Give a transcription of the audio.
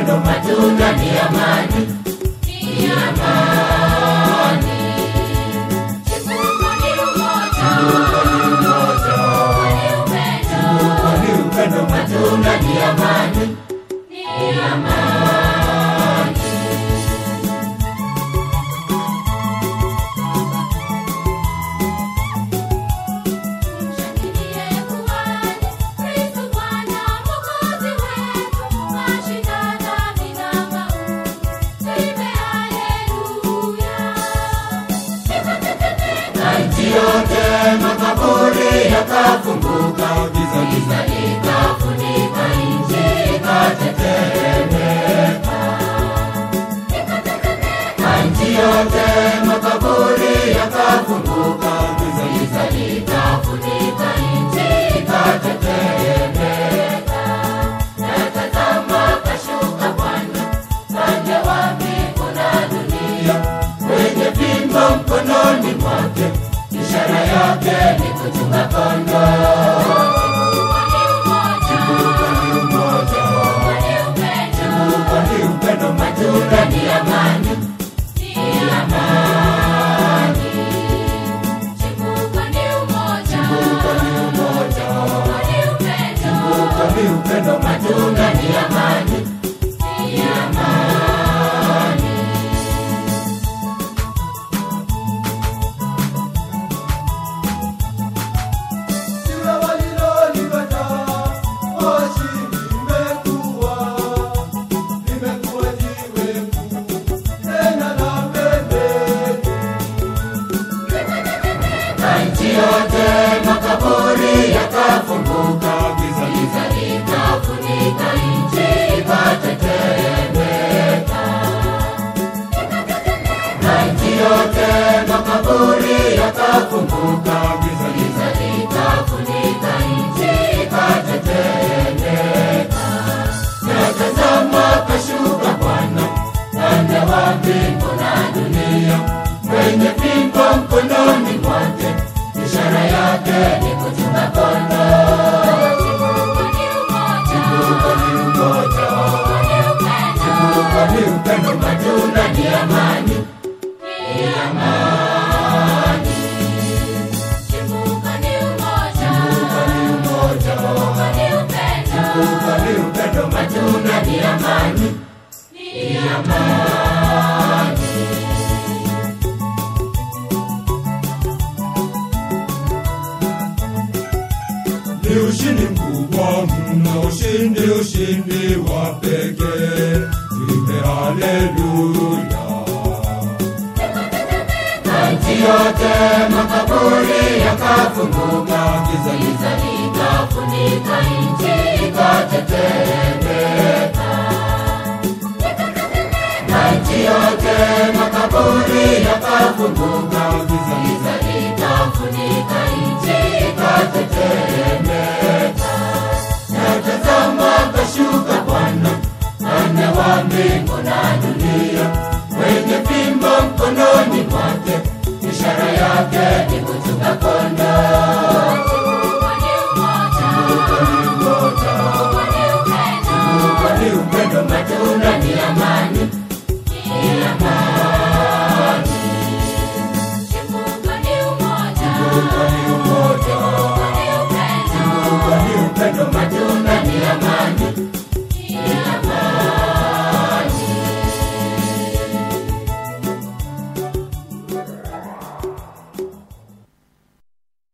upendo, matunda ni amani, ni amani. Chimbuko ni umoja, Chimbuko ni umoja, ni upendo, chimbuko ni upendo, matunda ni amani, ni amani. Mshangilie kuhani, Kristo Bwana Mwokozi wetu, mashinda dhambi na mauti. Tuimbe haleluya. na nchi yote makaburi yakafunguka, giza giza likafunika nchi ikatetemeka. Na nchi yote makaburi yakafunguka, giza giza likafunika nchi ikatetemeka. Na tazama kashuka Bwana pande wa mbingu na dunia, mwenye fimbo mkononi mwake, ishara yake ni kuchunga kondoo. Chimbuko ni umoja, chimbuko ni upendo, matunda ni amani, ni amani. Chimbuko ni umoja, chimbuko ni upendo, matunda ni amani, ni amani. Jiwe walilolikataa moshi limekuwa, limekuwa jiwe kuu tena la pembeni. na nchi yote makaburi yakafunguka, giza giza likafunika nchi ikatetemeka. Na nchi yote makaburi yakafunguka, giza giza likafunika nchi ikatetemeka. Na tazama kashuka Bwana pande wa mbingu na dunia, mwenye fimbo mkononi mwake, ishara yake ni kuchunga kondoo. Chimbuko ni umoja, chimbuko ni upendo, matunda ni amani, ni amani. Chimbuko ni umoja, chimbuko ni upendo, matunda ni amani, ni amani. Ni ushindi mkubwa mno, ushindi, ushindi wa pekee. Tuimbe haleluya. Na nchi yote makaburi yakafunguka, giza giza likafunika nchi ikatetemeka. Na nchi yote makaburi yakafunguka, giza giza